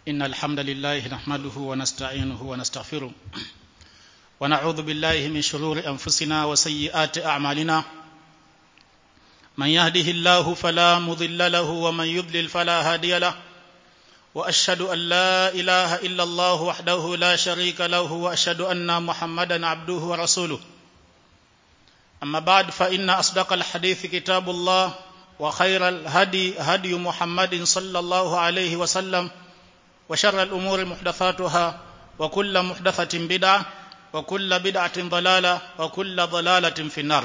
إن الحمد لله نحمده ونستعينه ونستغفره ونعوذ بالله من شرور أنفسنا وسيئات أعمالنا من يهده الله فلا مضل له ومن يضلل فلا هادي له وأشهد أن لا إله إلا الله وحده لا شريك له وأشهد أن محمدا عبده ورسوله أما بعد فإن أصدق الحديث كتاب الله وخير الهدي هدي محمد صلى الله عليه وسلم وشر الأمور محدثاتها وكل محدثة بدعة وكل بدعة ضلالة وكل ضلالة في النار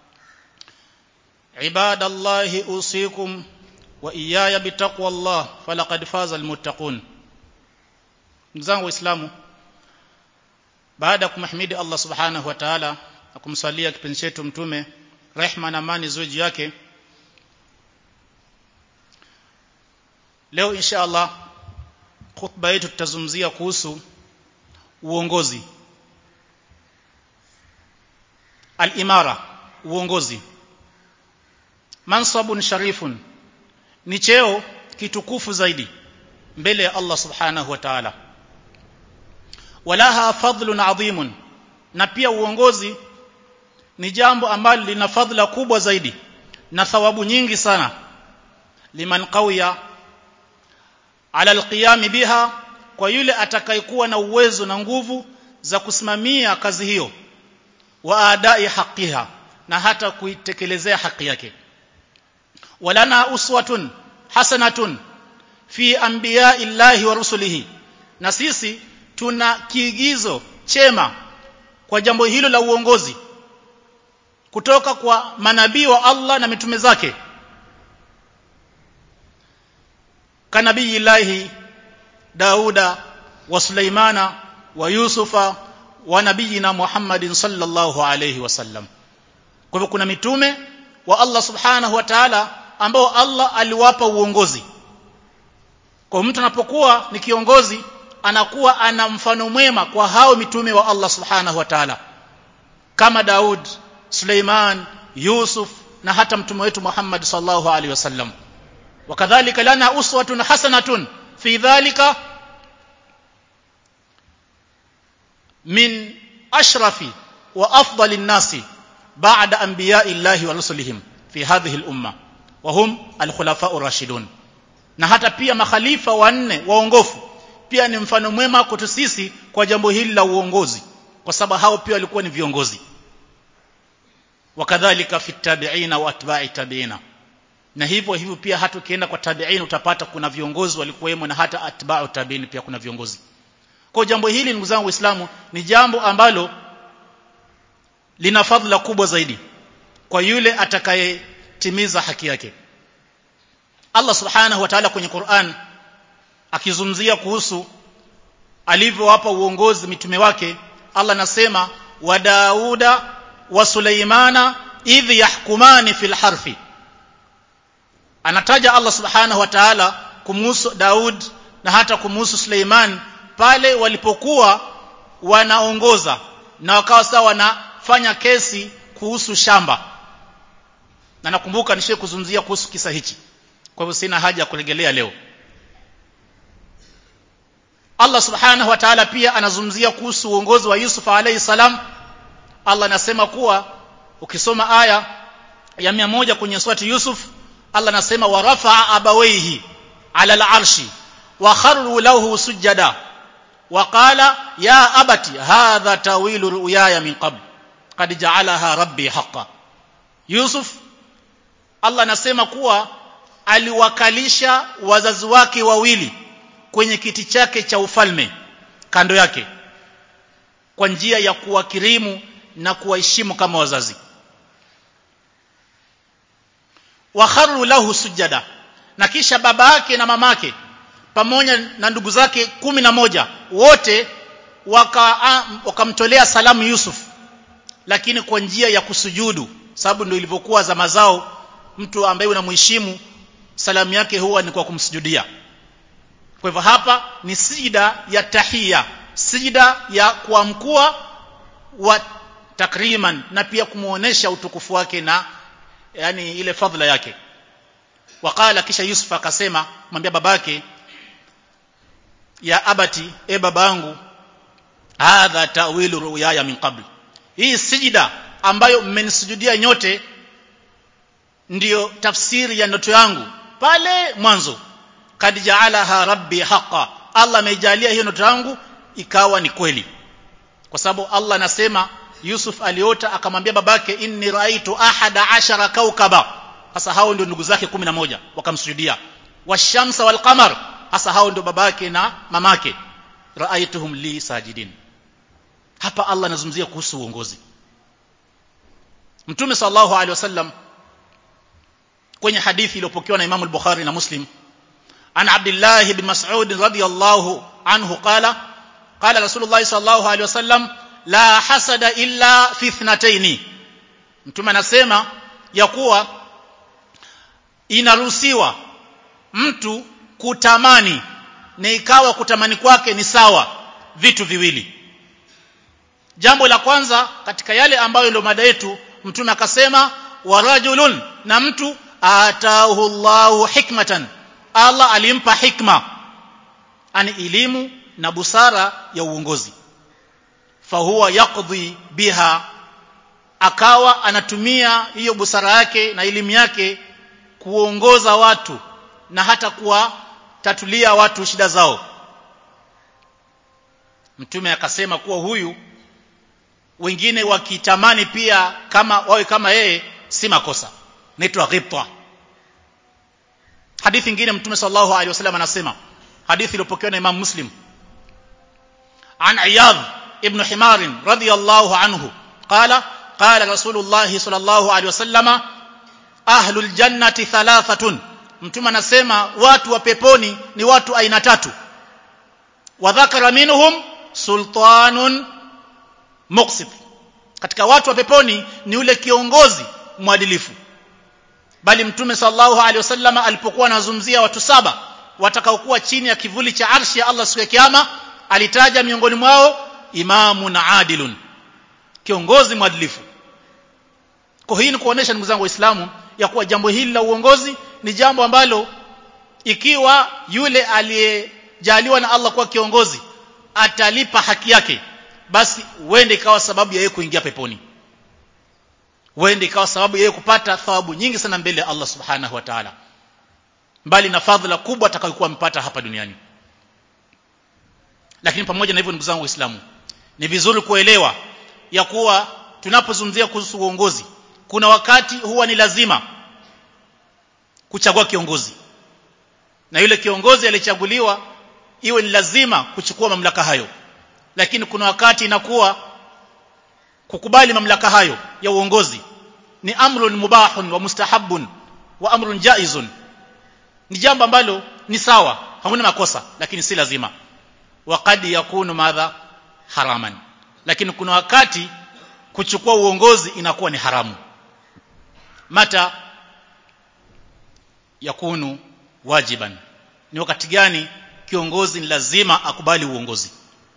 عباد الله أوصيكم وإياي بتقوى الله فلقد فاز المتقون ndugu waislamu baada ya kumhimidi Allah subhanahu wa ta'ala na kumsalia kipenzi chetu mtume rehma na amani ziwe juu yake leo insha Allah khutba yetu tutazungumzia kuhusu uongozi al-imara uongozi mansabun sharifun ni cheo kitukufu zaidi mbele ya Allah subhanahu wa ta'ala walaha fadlun adhimun na pia uongozi ni jambo ambalo lina fadhila kubwa zaidi na thawabu nyingi sana liman qawiya ala alqiyam biha kwa yule atakayekuwa na uwezo na nguvu za kusimamia kazi hiyo wa adai haqiha na hata kuitekelezea haki yake walana uswatun hasanatun fi anbiya'i llahi wa rusulihi na sisi tuna kiigizo chema kwa jambo hilo la uongozi kutoka kwa manabii wa Allah na mitume zake kanabii ilahi Dauda wa Sulaimana wa Yusufa wa nabiyina Muhammadin sallallahu alayhi wasallam kwa hivyo kuna mitume wa Allah subhanahu wa ta'ala ambao Allah aliwapa uongozi kwa mtu anapokuwa ni kiongozi anakuwa ana mfano mwema kwa hao mitume wa Allah subhanahu wa ta'ala kama Daud Suleiman Yusuf na hata mtume wetu Muhammad sallallahu alaihi wasallam wakadhalika lana uswatun hasanatun fi dhalika min ashrafi wa afdali nasi ba'da anbiya'i llahi wa rusulihim fi hadhihi al-umma wa hum al-khulafa'u rashidun na hata pia makhalifa wanne waongofu pia ni mfano mwema kwetu sisi kwa jambo hili la uongozi kwa sababu hao pia walikuwa ni viongozi wakadhalika fi tabi'ina wa atba'i tabi'ina na hivyo hivyo pia hata ukienda kwa tabi'in utapata kuna viongozi walikuwemo na hata atba'u tabi'in pia kuna viongozi kwa jambo hili ndugu zangu waislamu ni jambo ambalo lina fadhila kubwa zaidi kwa yule atakayetimiza haki yake Allah subhanahu wa ta'ala kwenye Qur'an akizungumzia kuhusu alivyowapa uongozi mitume wake Allah anasema wa Dauda wa Sulaimana idh yahkumani fil harfi anataja Allah subhanahu wa ta'ala kumuhusu Daud na hata kumuhusu Suleiman pale walipokuwa wanaongoza na wakawa sawa wanafanya kesi kuhusu shamba na nakumbuka nishe kuzungumzia kuhusu kisa hichi kwa hivyo sina haja ya kurejelea leo Allah subhanahu wa ta'ala pia anazungumzia kuhusu uongozi wa Yusuf alayhi salam Allah anasema kuwa ukisoma aya ya 100 kwenye surati Yusuf Allah anasema wa rafa'a abawayhi ala al-arshi wa kharru lahu sujada wa qala ya abati hadha tawilu ru'yaya min qabl qad ja'alaha rabbi haqqan Yusuf Allah anasema kuwa aliwakalisha wazazi wake wawili kwenye kiti chake cha ufalme kando yake kwa njia ya kuwakirimu na kuwaheshimu kama wazazi wa kharru lahu sujada na kisha baba yake na mamake pamoja na ndugu zake kumi na moja wote wakamtolea waka salamu Yusuf lakini kwa njia ya kusujudu sababu ndio ilivyokuwa zama zao mtu ambaye unamheshimu salamu yake huwa ni kwa kumsujudia kwa hivyo hapa ni sijida ya tahia sijida ya kuamkua wa takriman na pia kumuonesha utukufu wake na yani ile fadhila yake wakala kisha Yusuf akasema mwambia babake ya abati e babangu hadha ta'wilu ru'yaya min qabl hii sijida ambayo mmenisujudia nyote ndiyo tafsiri ya ndoto yangu pale mwanzo kad jaalaha rabbi haqa Allah ameijalia hiyo ndoto yangu ikawa ni kweli kwa sababu Allah anasema Yusuf aliota akamwambia babake inni raitu ahada ashara kaukaba hasa hao ndio ndugu zake 11 wakamsujudia washamsa walqamar hasa hao ndio babake na mamake raaituhum li sajidin hapa Allah anazungumzia kuhusu uongozi Mtume sallallahu alaihi wasallam kwenye hadithi iliyopokewa na Imam al-Bukhari na Muslim an Abdullah ibn Mas'ud radiyallahu anhu qala qala Rasulullah sallallahu alaihi wasallam la hasada illa fi ithnatayn Mtume anasema ya kuwa inaruhusiwa mtu kutamani na ikawa kutamani kwake ni sawa vitu viwili jambo la kwanza katika yale ambayo ndio mada yetu mtume akasema warajulun na mtu atahu Allahu hikmatan Allah alimpa hikma ani elimu na busara ya uongozi fahuwa yaqdi biha akawa anatumia hiyo busara yake na elimu yake kuongoza watu na hata kuwatatulia watu shida zao mtume akasema kuwa huyu wengine wakitamani pia kama wawe kama yeye si makosa naitwa ghibta hadithi nyingine mtume sallallahu alaihi wasallam anasema hadithi iliyopokewa na Imam Muslim an Iyad ibn Himar radiyallahu anhu qala qala Rasulullah sallallahu alaihi wasallam ahlul jannati thalathatun mtume anasema watu wa peponi ni watu aina tatu wa dhakara minhum sultanun muqsit katika watu wa peponi ni ule kiongozi mwadilifu bali mtume sallallahu alaihi wasallam alipokuwa anazungumzia watu saba watakaokuwa chini ya kivuli cha arshi ya Allah siku ya kiyama alitaja miongoni mwao imamun adilun kiongozi mwadilifu kwa hii ni kuonesha ndugu zangu waislamu ya kuwa jambo hili la uongozi ni jambo ambalo ikiwa yule aliyejaliwa na Allah kuwa kiongozi atalipa haki yake basi uende ikawa sababu ya yeye kuingia peponi uende ikawa sababu ya yeye kupata thawabu nyingi sana mbele ya Allah subhanahu wa ta'ala mbali na fadhila kubwa atakayokuwa amepata hapa duniani lakini pamoja na hivyo ndugu zangu waislamu ni vizuri kuelewa ya kuwa tunapozungumzia kuhusu uongozi kuna wakati huwa ni lazima kuchagua kiongozi na yule kiongozi alichaguliwa iwe ni lazima kuchukua mamlaka hayo lakini kuna wakati inakuwa kukubali mamlaka hayo ya uongozi ni amrun mubahun wa mustahabun wa amrun jaizun ni jambo ambalo ni sawa hakuna makosa lakini si lazima waqad yakunu madha haraman lakini kuna wakati kuchukua uongozi inakuwa ni haramu mata yakunu wajiban ni wakati gani kiongozi ni lazima akubali uongozi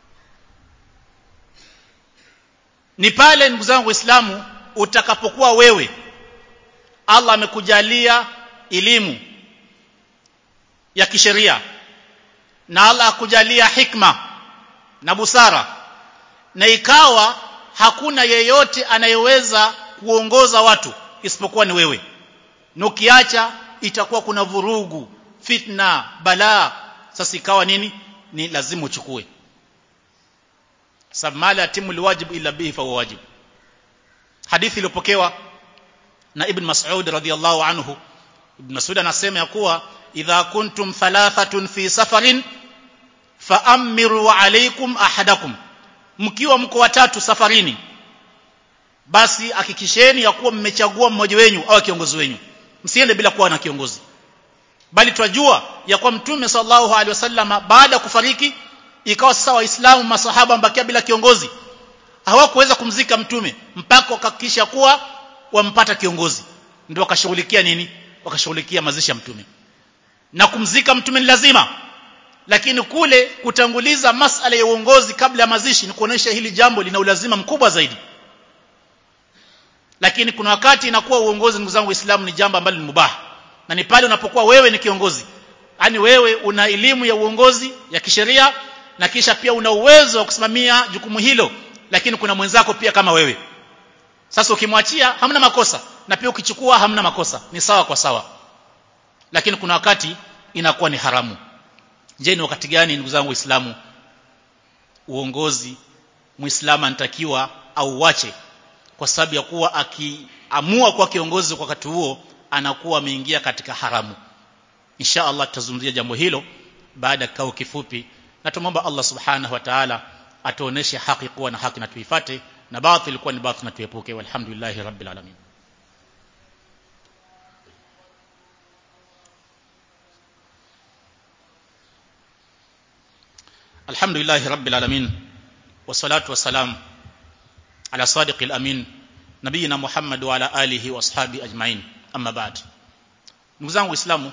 ni pale ndugu zangu waislamu utakapokuwa wewe Allah amekujalia elimu ya kisheria na Allah akujalia hikma na busara na ikawa hakuna yeyote anayeweza kuongoza watu isipokuwa ni wewe na ukiacha itakuwa kuna vurugu fitna balaa sasa ikawa nini ni lazima uchukue sababu mala atimu alwajib illa bihi fa wajib hadithi iliyopokewa na ibn mas'ud radhiyallahu anhu ibn mas'ud anasema ya kuwa idha kuntum thalathatun fi safarin faamiru alaykum ahadakum mkiwa mko watatu safarini basi hakikisheni ya kuwa mmechagua mmoja wenu au kiongozi wenu msiende bila kuwa na kiongozi bali twajua ya kuwa mtume sallallahu alaihi wasallam baada ya kufariki ikawa sasa waislamu masahaba mbakia bila kiongozi hawakuweza kumzika mtume mpaka wakahakikisha kuwa wampata kiongozi ndio wakashughulikia nini wakashughulikia mazishi ya mtume na kumzika mtume ni lazima lakini kule kutanguliza masala ya uongozi kabla ya mazishi ni kuonesha hili jambo lina ulazima mkubwa zaidi lakini kuna wakati inakuwa uongozi ndugu zangu waislamu ni jambo ambalo ni mubah na ni pale unapokuwa wewe ni kiongozi yani wewe una elimu ya uongozi ya kisheria na kisha pia una uwezo wa kusimamia jukumu hilo lakini kuna mwenzako pia kama wewe sasa ukimwachia hamna makosa na pia ukichukua hamna makosa ni sawa kwa sawa lakini kuna wakati inakuwa ni haramu je ni wakati gani ndugu zangu waislamu uongozi muislamu anatakiwa au wache kwa sababu ya kuwa akiamua kuwa kiongozi kwa wakati huo anakuwa ameingia katika haramu insha Allah tutazungumzia jambo hilo baada ya kikao kifupi na tumomba Allah subhanahu wa ta'ala atuoneshe haki kuwa na haki na tuifate na batil kuwa ni batil na tuepuke walhamdulillahi rabbil alamin alhamdulillahi rabbil alamin wassalatu wassalam ala sadiqil amin nabiyina muhammad wa ala alihi wa ashabi ajmain amma ba'd ndugu zangu waislamu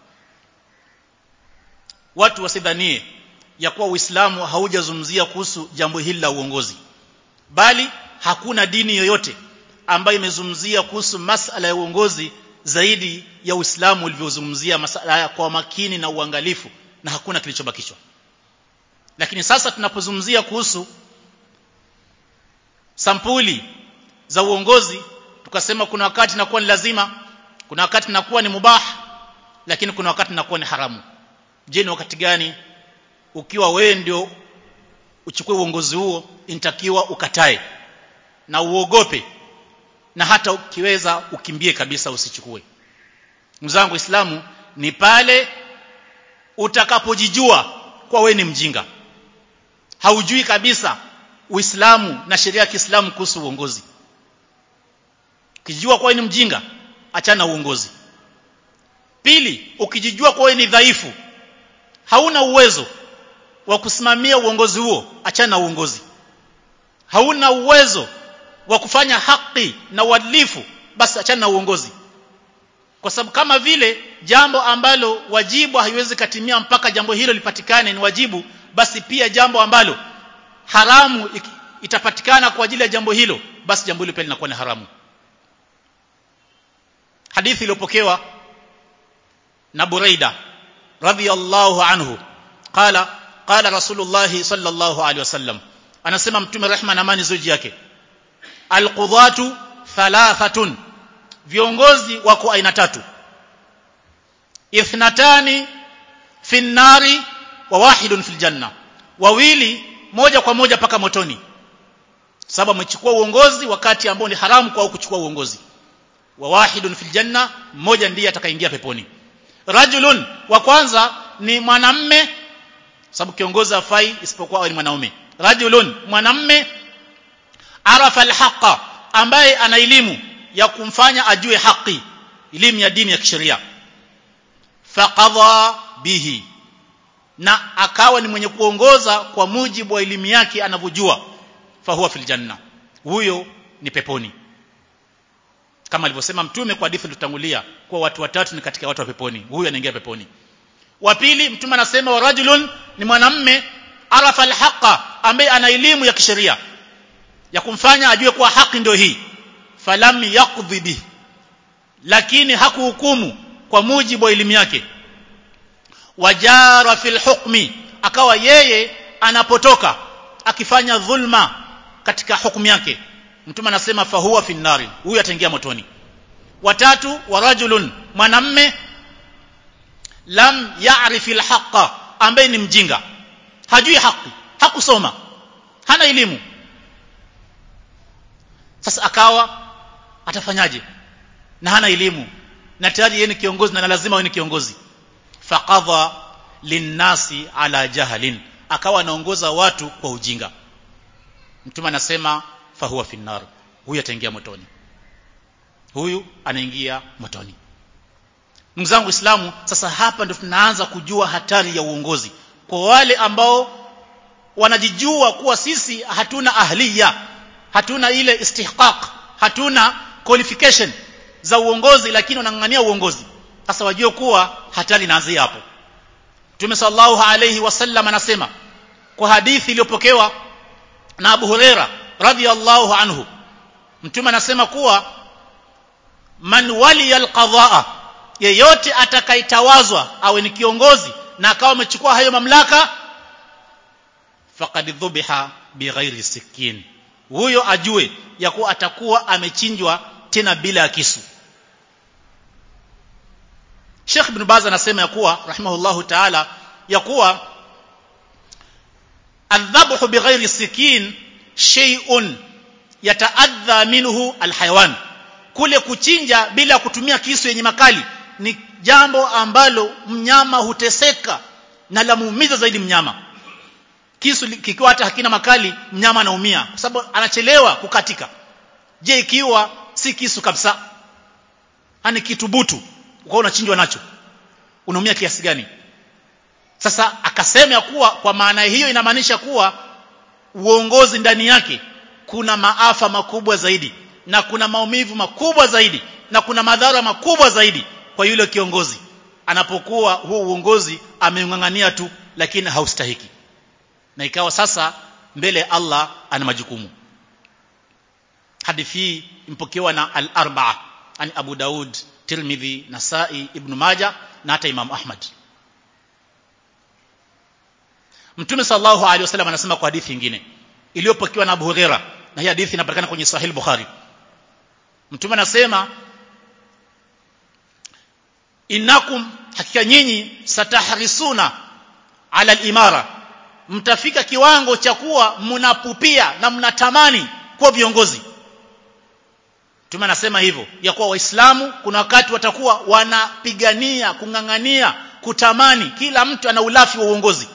watu wasidhanie ya kuwa uislamu haujazungumzia kuhusu jambo hili la uongozi bali hakuna dini yoyote ambayo imezungumzia kuhusu masala ya uongozi zaidi ya Uislamu ulivyozungumzia masala haya kwa makini na uangalifu na hakuna kilichobakishwa lakini sasa tunapozungumzia kuhusu sampuli za uongozi tukasema kuna wakati inakuwa ni lazima kuna wakati inakuwa ni mubah lakini kuna wakati inakuwa ni haramu je ni wakati gani ukiwa wewe ndio uchukue uongozi huo inatakiwa ukatae na uogope na hata ukiweza ukimbie kabisa usichukue mzangu Uislamu ni pale utakapojijua kwa wewe ni mjinga haujui kabisa Uislamu na sheria ya Kiislamu kuhusu uongozi ukijijua kwa wewe ni mjinga achana uongozi pili ukijijua kwa wewe ni dhaifu hauna uwezo wa kusimamia uongozi huo achana na uongozi hauna uwezo wa kufanya haki na uadilifu basi achana na uongozi kwa sababu kama vile jambo ambalo wajibu haiwezi katimia mpaka jambo hilo lipatikane ni wajibu basi pia jambo ambalo haramu itapatikana kwa ajili ya jambo hilo basi jambo hilo pia linakuwa ni haramu hadithi iliyopokewa na Buraida radhiyallahu anhu qala qala rasulullah sallallahu alaihi wasallam anasema mtume rehma na amani zoji yake alqudhatu thalathatun viongozi wako aina tatu ithnatani fi nari wa wahidun fil janna wawili moja kwa moja paka motoni sababu amechukua uongozi wakati ambao ni haramu kwa kuchukua uongozi wa wahidun fil janna mmoja ndiye atakayeingia peponi rajulun wa kwanza ni mwanamme sababu kiongozi afai isipokuwa ni mwanaume rajulun mwanamme arafa alhaqa ambaye ana elimu ya kumfanya ajue haki elimu ya dini ya kisheria faqadha bihi na akawa ni mwenye kuongoza kwa mujibu wa elimu yake anavyojua fahuwa fil janna huyo ni peponi kama alivyosema mtume kwa hadithi tutangulia kwa watu watatu ni katika watu wa peponi huyu anaingia peponi wa pili mtume anasema wa rajulun ni mwanamme arafa alhaqa ambaye ana elimu ya kisheria ya kumfanya ajue kuwa haki ndio hii falam yaqdhi bi lakini hakuhukumu kwa mujibu wa elimu yake wajara fil hukmi akawa yeye anapotoka akifanya dhulma katika hukumu yake mtume anasema fahuwa fi nari huyu ataingia motoni watatu wa rajulun mwanamme lam ya'rif alhaqa ambaye ni mjinga hajui haki hakusoma hana elimu sasa akawa atafanyaje na hana elimu na tayari yeye ni kiongozi na lazima awe ni kiongozi faqadha linnasi ala jahalin akawa anaongoza watu kwa ujinga mtume anasema fahuwa finnar huyu ataingia motoni huyu anaingia motoni ndugu zangu Uislamu sasa hapa ndio tunaanza kujua hatari ya uongozi kwa wale ambao wanajijua kuwa sisi hatuna ahliya hatuna ile istihqaq hatuna qualification za uongozi lakini wanang'ang'ania uongozi sasa wajue kuwa hatari inaanzia hapo Mtume sallallahu alayhi wasallam anasema kwa hadithi iliyopokewa na Abu Huraira radhiyallahu anhu Mtume anasema kuwa man waliya alqadaa yeyote atakayetawazwa awe ni kiongozi na akawa amechukua hayo mamlaka faqad dhubiha bighairi sikin huyo ajue ya kuwa atakuwa amechinjwa tena bila ya kisu Sheikh Ibn Baz anasema ya kuwa rahimahullahu ta'ala ya kuwa adhabhu bighairi sikin shay'un yataadha minhu alhayawan kule kuchinja bila kutumia kisu yenye makali ni jambo ambalo mnyama huteseka na la muumiza zaidi mnyama kisu kikiwa hata hakina makali mnyama anaumia kwa sababu anachelewa kukatika je ikiwa si kisu kabisa hani kitu butu ukawa unachinjwa nacho unaumia kiasi gani sasa akasema ya kuwa kwa maana hiyo inamaanisha kuwa uongozi ndani yake kuna maafa makubwa zaidi na kuna maumivu makubwa zaidi na kuna madhara makubwa zaidi kwa yule kiongozi anapokuwa huu uongozi ameungangania tu lakini haustahiki na ikawa sasa mbele ya Allah ana majukumu hadithi hii impokewa na al-arba'a ani Abu Daud Tirmidhi Nasai Ibn Majah na hata Imam Ahmad Mtume sallallahu alaihi wasallam anasema kwa hadithi nyingine iliyopokewa na Abu Huraira na hii hadithi inapatikana kwenye Sahih Bukhari Mtume anasema innakum hakika nyinyi satahrisuna ala al-imara mtafika kiwango cha kuwa mnapupia na mnatamani kuwa viongozi Mtume anasema hivyo ya kuwa waislamu kuna wakati watakuwa wanapigania kungangania kutamani kila mtu ana ulafi wa uongozi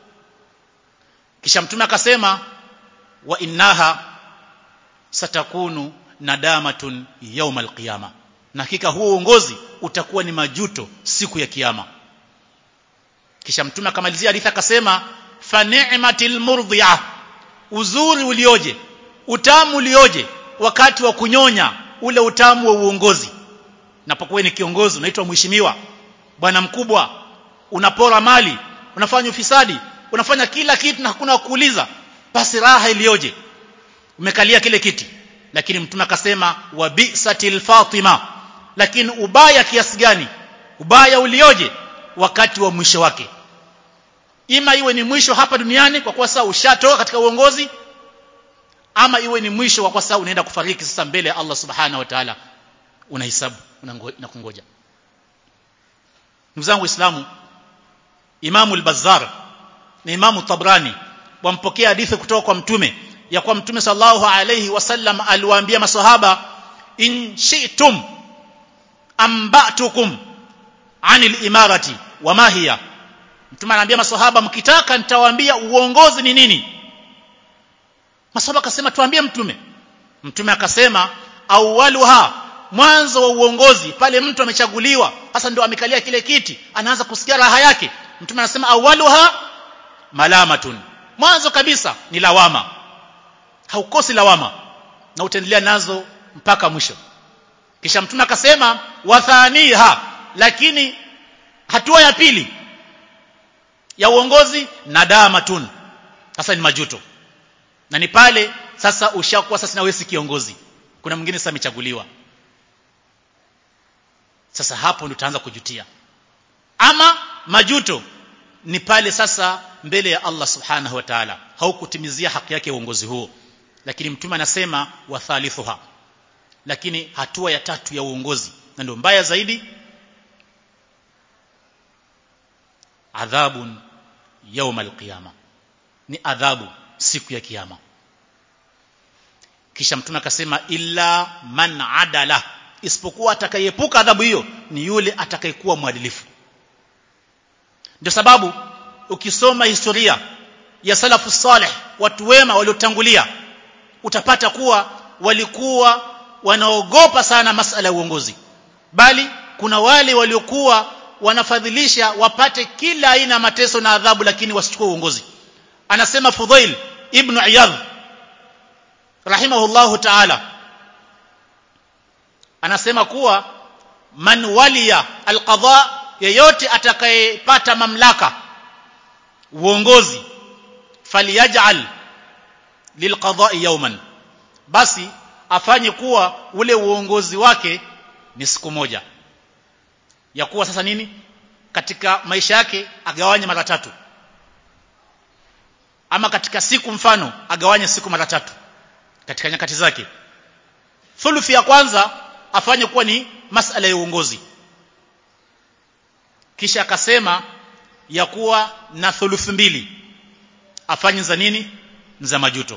kisha mtume akasema wa innaha satakunu nadamatun yawm alqiyama na hakika huo uongozi utakuwa ni majuto siku ya kiyama kisha mtume akamalizia hadithi akasema fa ni'matil murdhi'a uzuri ulioje utamu ulioje wakati wa kunyonya ule utamu wa uongozi napokuwa ni kiongozi unaitwa mheshimiwa bwana mkubwa unapora mali unafanya ufisadi unafanya kila kitu na hakuna kuuliza basi raha iliyoje umekalia kile kiti lakini mtume akasema wa bisatil fatima lakini ubaya kiasi gani ubaya ulioje wakati wa mwisho wake ima iwe ni mwisho hapa duniani kwa kuwa sasa ushatoka katika uongozi ama iwe ni mwisho wa kwa sababu unaenda kufariki sasa mbele ya Allah subhanahu wa ta'ala unahesabu na kungoja ndugu zangu waislamu Imamu al-Bazzar na Imamu Tabrani wampokea hadithi kutoka kwa mtume ya kwa mtume sallallahu alayhi wasallam aliwaambia maswahaba in shi'tum ambatukum anil imarati wa ma hiya mtume anaambia maswahaba mkitaka nitawaambia uongozi ni nini maswahaba akasema tuambie mtume mtume akasema awwaluha mwanzo wa uongozi pale mtu amechaguliwa hasa ndio amekalia kile kiti anaanza kusikia raha yake mtume anasema awwaluha malamatun mwanzo kabisa ni lawama haukosi lawama na utaendelea nazo mpaka mwisho kisha mtume akasema wathaniha lakini hatua ya pili ya uongozi nadamatun sasa ni majuto na ni pale sasa ushakuwa sasa na wewe si kiongozi kuna mwingine sasa amechaguliwa sasa hapo ndio utaanza kujutia ama majuto ni pale sasa mbele ya Allah subhanahu wa ta'ala haukutimizia haki yake uongozi huo lakini mtume anasema wa thalithuha lakini hatua ya tatu ya uongozi na ndio mbaya zaidi adhabun yawm alqiyama ni adhabu siku ya kiyama kisha mtume akasema illa man adala isipokuwa atakayeepuka adhabu hiyo ni yule atakayekuwa mwadilifu ndio sababu ukisoma historia ya salafu salih watu wema waliotangulia utapata kuwa walikuwa wanaogopa sana masala ya uongozi bali kuna wale waliokuwa wanafadhilisha wapate kila aina mateso na adhabu lakini wasichukue uongozi anasema Fudhail ibn Iyadh rahimahullahu ta'ala anasema kuwa man waliya alqadha yeyote atakayepata mamlaka uongozi faliyaj'al lilqada'i yawman basi afanye kuwa ule uongozi wake ni siku moja ya kuwa sasa nini katika maisha yake agawanye mara tatu ama katika siku mfano agawanye siku mara tatu katika nyakati zake thuluthi ya kwanza afanye kuwa ni masala ya uongozi kisha akasema ya kuwa na thuluthi mbili afanye za nini za majuto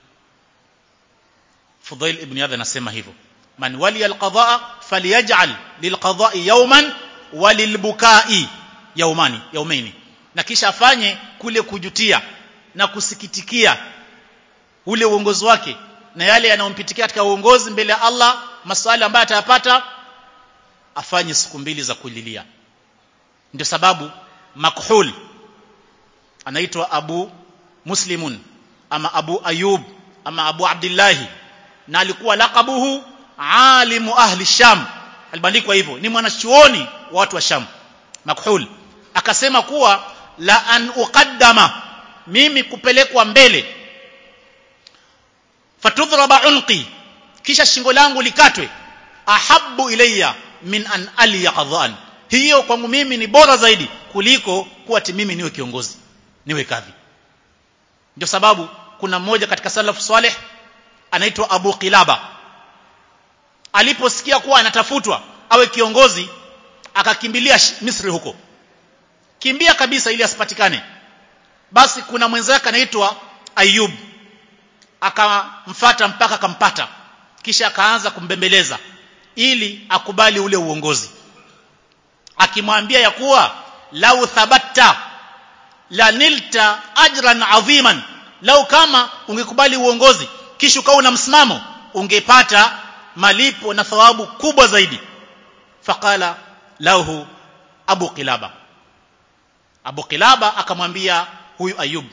Fudail ibn Iyadh anasema hivyo man wali alqadaa falyaj'al lilqada'i yawman walilbukai yaumani yaumaini na kisha afanye kule kujutia na kusikitikia ule uongozi wake na yale yanayompitikia katika uongozi mbele ya Allah maswali ambayo atayapata afanye siku mbili za kulilia ndio sababu makhul anaitwa Abu Muslimun ama Abu Ayub ama Abu Abdullah na alikuwa laqabuhu alimu ahli Sham alibandikwa hivyo ni mwanachuoni wa watu wa Sham makhul akasema kuwa la an uqaddama mimi kupelekwa mbele fatudhraba unqi kisha shingo langu likatwe ahabbu ilayya min an aliya qadhan hiyo kwangu mimi ni bora zaidi kuliko kuwa mimi niwe kiongozi niwe kadhi ndio sababu kuna mmoja katika salafu saleh anaitwa Abu Qilaba aliposikia kuwa anatafutwa awe kiongozi akakimbilia Misri huko kimbia kabisa ili asipatikane basi kuna mwenzake anaitwa Ayub akamfata mpaka akampata kisha akaanza kumbembeleza ili akubali ule uongozi akimwambia ya kuwa lau thabatta la nilta ajran adhiman lau kama ungekubali uongozi kisha ukawa na msimamo ungepata malipo na thawabu kubwa zaidi faqala lahu abu qilaba abu qilaba akamwambia huyu ayub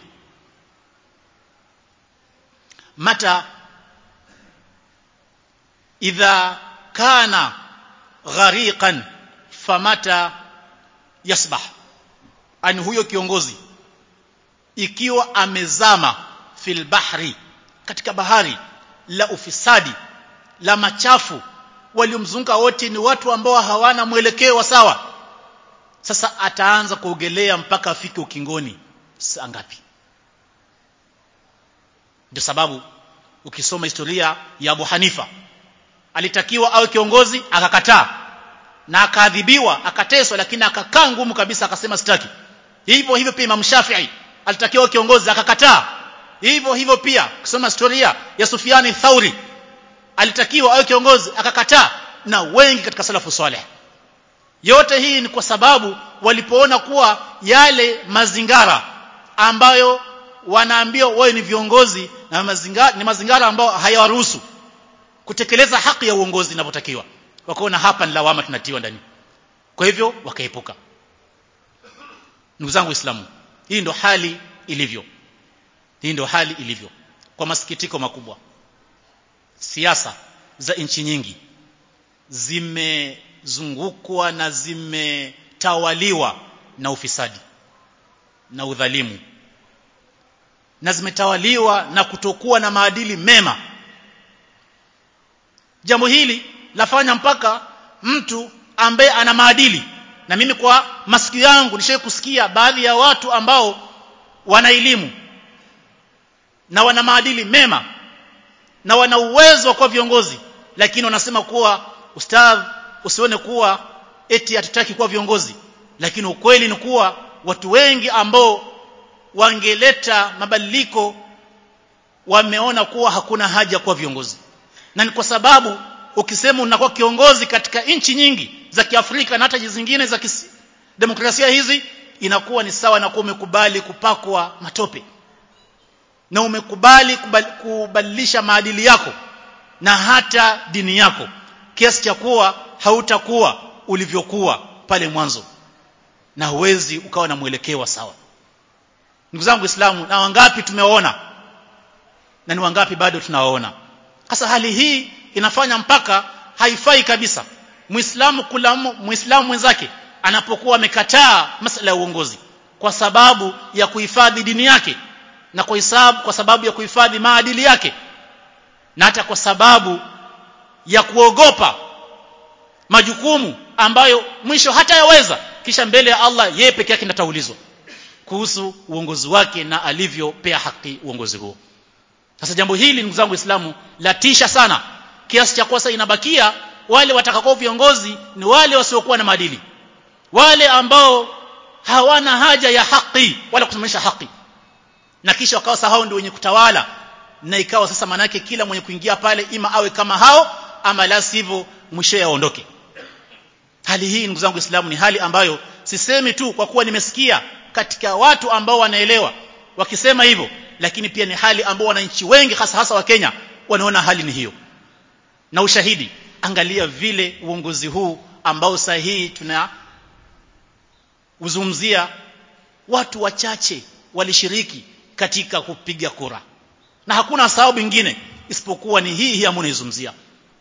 mata idha kana ghariqan famata yasbah ani huyo kiongozi ikiwa amezama fil bahri katika bahari la ufisadi la machafu waliomzunguka wote ni watu ambao hawana mwelekeo wa sawa sasa ataanza kuogelea mpaka afike ukingoni saa ngapi ndio sababu ukisoma historia ya Abu Hanifa alitakiwa awe kiongozi akakataa na akaadhibiwa akateswa lakini akakaa ngumu kabisa akasema sitaki hivyo hivyo pia Imam Shafi'i alitakiwa kiongozi akakataa hivyo hivyo pia kusoma historia ya Sufiani Thauri alitakiwa awe kiongozi akakataa na wengi katika salafu saleh yote hii ni kwa sababu walipoona kuwa yale mazingara ambayo wanaambiwa wewe ni viongozi na mazingara, ni mazingara ambayo hayawaruhusu kutekeleza haki ya uongozi inavyotakiwa wakaona hapa ni lawama tunatiwa ndani kwa hivyo wakaepuka ndugu zangu waislamu hii ndio hali ilivyo hii ndio hali ilivyo kwa masikitiko makubwa siasa za nchi nyingi zimezungukwa na zimetawaliwa na ufisadi na udhalimu na zimetawaliwa na kutokuwa na maadili mema jambo hili lafanya mpaka mtu ambaye ana maadili na mimi kwa masikio yangu nishawahi kusikia baadhi ya watu ambao wana elimu na wana maadili mema na wana uwezo wa kuwa viongozi lakini wanasema kuwa ustadh usione kuwa eti hatutaki kuwa viongozi lakini ukweli ni kuwa watu wengi ambao wangeleta mabadiliko wameona kuwa hakuna haja kuwa viongozi na ni kwa sababu ukisema unakuwa kiongozi katika nchi nyingi za Kiafrika na hata zingine za kisi, demokrasia hizi inakuwa ni sawa na kuwa umekubali kupakwa matope na umekubali kubadilisha maadili yako na hata dini yako kiasi cha kuwa hautakuwa ulivyokuwa pale mwanzo na huwezi ukawa na mwelekeo sawa ndugu zangu Waislamu na wangapi tumewaona na ni wangapi bado tunawaona sasa hali hii inafanya mpaka haifai kabisa muislamu kulamu muislamu mwenzake anapokuwa amekataa masala ya uongozi kwa sababu ya kuhifadhi dini yake na kwa hisabu kwa sababu ya kuhifadhi maadili yake na hata kwa sababu ya kuogopa majukumu ambayo mwisho hatayaweza kisha mbele ya Allah yeye peke yake ndataulizwa kuhusu uongozi wake na alivyopea haki uongozi huo sasa jambo hili ndugu zangu waislamu latisha sana kiasi cha kwasa inabakia wale watakao viongozi ni wale wasiokuwa na maadili wale ambao hawana haja ya haki wala kusimamisha haki na kisha wakawa sahau ndio wenye kutawala na ikawa sasa manake kila mwenye kuingia pale ima awe kama hao ama la sivyo mwisho aondoke hali hii ndugu zangu Uislamu ni hali ambayo sisemi tu kwa kuwa nimesikia katika watu ambao wanaelewa wakisema hivyo lakini pia ni hali ambao wananchi wengi hasa hasa wa Kenya wanaona hali ni hiyo na ushahidi angalia vile uongozi huu ambao sahihi tuna uzungumzia watu wachache walishiriki katika kupiga kura na hakuna sababu nyingine isipokuwa ni hii hii ambayo naizungumzia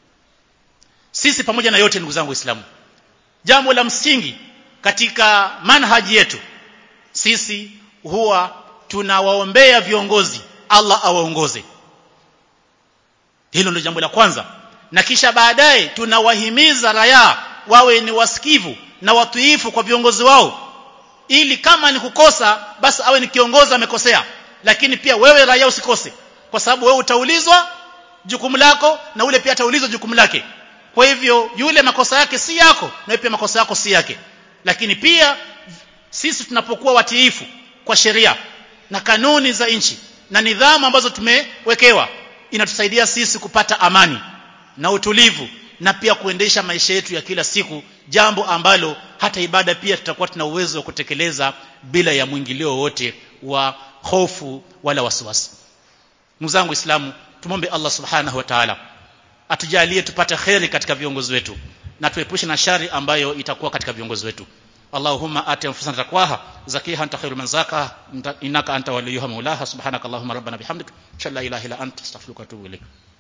sisi pamoja na yote ndugu zangu waislamu jambo la msingi katika manhaji yetu sisi huwa tunawaombea viongozi Allah awaongoze hilo ndio jambo la kwanza na kisha baadaye tunawahimiza raia wawe ni wasikivu na watuifu kwa viongozi wao ili kama ni kukosa basi awe ni kiongozi amekosea lakini pia wewe raia usikose kwa sababu wewe utaulizwa jukumu lako na ule pia ataulizwa jukumu lake kwa hivyo yule makosa yake si yako na wewe pia makosa yako si yake lakini pia sisi tunapokuwa watiifu kwa sheria na kanuni za nchi na nidhamu ambazo tumewekewa inatusaidia sisi kupata amani na utulivu na pia kuendesha maisha yetu ya kila siku jambo ambalo hata ibada pia tutakuwa tuna uwezo wa kutekeleza bila ya mwingilio wote wa hofu wala wasiwasi ndugu zangu waislamu tumombe Allah subhanahu wa ta'ala atujalie tupate kheri katika viongozi wetu na tuepushe na shari ambayo itakuwa katika viongozi wetu Allahumma ati anfusana taqwaha zakiha anta khairu man zakaha innaka anta waliyuha maulaha subhanaka allahumma rabbana bihamdika shalla ilaha illa anta astaghfiruka wa atubu ilaik